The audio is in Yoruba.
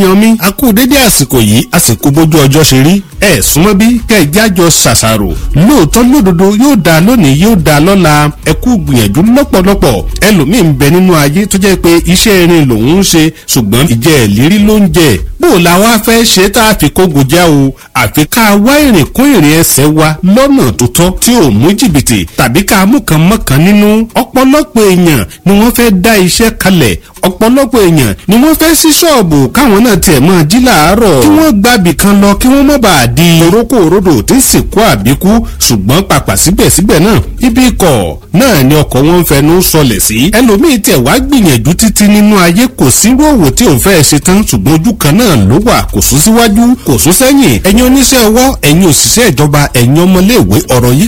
èèyàn mi a kú dédé àsìkò yìí àsìkò bójú ọjọ́ ṣe rí ẹ súnmọ́ bí kẹ́ ẹ jájọ ṣàṣàrò lóòótọ́ lódodo yóò dáa lónìí yóò dáa lọ́la ẹ kú gbìyànjú lọ́pọ̀lọpọ̀ ẹlòmíì ń bẹ nínú ayé tó jẹ́ pé iṣẹ́ irin lòun ń ṣe ṣùgbọ́n ìjẹ́ ìlérí ló ń jẹ bó o la wá fẹ́ ṣe tá a fi kógo já o àfi ká wá ìrìn kún ìrìn ẹsẹ̀ wa lọ́nà tó tọ́ tí ò mú jìbìtì tàbí ká mú kan mọ́kàn nínú ọ̀pọ̀lọpọ̀ èèyàn ni wọ́n fẹ́ dá iṣẹ́ kalẹ̀ ọ̀pọ̀lọpọ̀ èèyàn ni wọ́n fẹ́ sí ṣọ́ọ̀bù káwọn náà tiẹ̀ máa jí làárọ̀ kí wọ́n gbàbì kan lọ kí wọ́n má bàa di orókó òrodò tí ń sìnkú àbíkú ṣùgbọ́n pàpà síbẹ̀síbẹ̀ náà ibi ikọ̀ náà ni ọkọ̀ wọn ń fẹnu sọlẹ̀ sí ẹlòmíì tẹ̀ wá gbìyànjú títí nínú ayé kò sírú òwò tí òun fẹ́ ṣe tán ṣùgbọ́n ojú kan náà ló wà kò sún síwájú kò sún sẹ́yìn ẹ̀yin oníṣẹ́ ọwọ́ ẹ̀yin òṣìṣẹ́ ìjọba ẹ̀yin ọmọléèwé ọ̀rọ̀ yìí